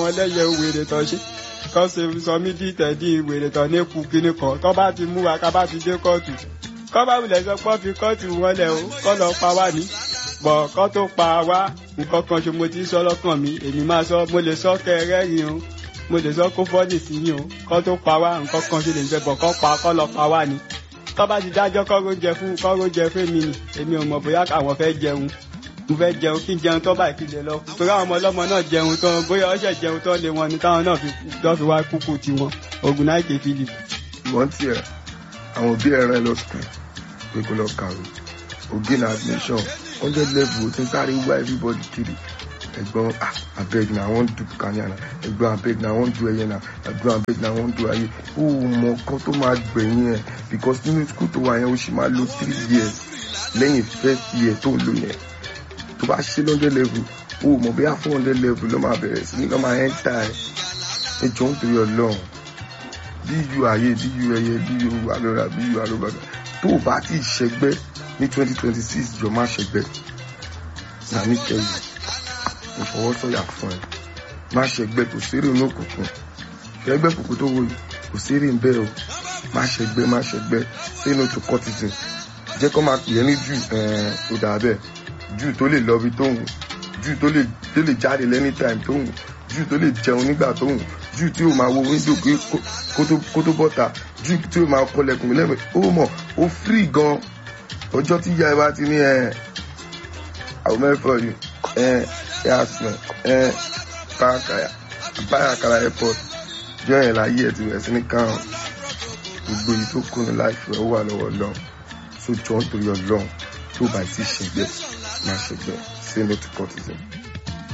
lẹ́yẹ wèrè tán ṣe kọ́ ṣe sọ mí dí tẹ̀dí wèrè tán ní kú kíní kan tọ́ bá ti mú wa ká bá ti dé kóòtù kọ́ bá wulẹ̀ sọ pé fi kóòtù wọn lẹ̀ o kọ́ lọ pa wá ní bọ̀ kọ́ tó pa wá nǹkan kan ṣe mo ti sọ lọ́kàn mi èmi máa sọ mo lè sọ kẹrẹ́rìn o mo lè sọ kó fọ́ọ̀nì sí yín o kọ́ tó pa wá nǹkan kan ṣe lè ṣe bọ̀ kọ́ pa kọ́ lọ pa wá ní tọ́ bá ti dájọ́ kọ́ró jẹ fún kọ́ró jẹ fún mi nì èmi ò mọ̀ bóyá àwọn fẹ́ jẹun mo fẹ́ jẹun kí n jẹun tọ́ báyìí kí n lè lọ torí àwọn ọmọ ọlọ́mọ náà jẹun tán bóyá ọṣẹ jẹun tán lé wọn ni táwọn náà fi lọ́ fi wá kúkú tiwọn ogun náà ké philip. ìwọ́n tiẹ̀ àwọn òbí ẹ̀rọ ẹ lọ sùkúl pé kó lọ kàwé ògì na admission hundred level tí n sáré wá everybody kiri ẹ̀gbọ́n ah abeg na i wan do kanya na ẹ̀gbọ́n abeg na i wan do ẹyẹ na ẹ̀gbọ́n abeg na i wan do ayé ó mọ nǹkan tó máa gbẹ̀yìn ẹ̀ because nínú school tó wà yẹn ó sì máa lo three years lẹ́yìn first year tó ń lò yẹn tó bá ṣe hundred level ó mọ̀ bóyá four hundred level ló máa bẹ̀rẹ̀ sí ní lọ́ máa enter ẹ̀ ẹ jọ ń torí ọlọ́run bí yu ayé bí yu ẹyẹ bí yu alọ́ra bí yu alọ́gbàgbà tó o bá ti ṣẹgbẹ́ ní twenty twenty six jọ má ṣẹgbẹ́ náà ní kẹyìn mo fọwọ́ sọ̀yà fún ẹ má ṣẹgbẹ́ kò sérè ní òkùnkùn ṣẹgbẹ́ kòkó tó wòye kò sérè ń bẹ́ẹ̀ o má ṣẹgbẹ́ má ṣẹgbẹ́ say no to cultism jẹ́ kó máa pè é ní jù ó dà bẹ́ẹ̀ jù tó lè lọ bí tó wù jù tó lè tó lè jáde lẹ́ni time tó wù jù tó lè jẹun nígbà tó wù jù tí ó máa wo wíńdò kó tó bọ́ta jù tí ó máa kọlẹ̀kùn mi lẹ́mìí ó mọ̀ ó free gan ọjọ́ tí ìyá ẹ bá ti ní ẹ àwọn mẹ́fọ̀ yìí ẹ ẹ àsìnà ẹ báyàkàrà airport jọ yẹn láyé ẹ ti bẹ̀rẹ̀ sí ní káwọn gbogbo èyí tó kùnú láìpẹ́ ó wà lọ́wọ́ lọ́wọ́ so jọ ń torí ọlọ́run tó bá ti ṣègbè máa ṣègbè say no to cultism.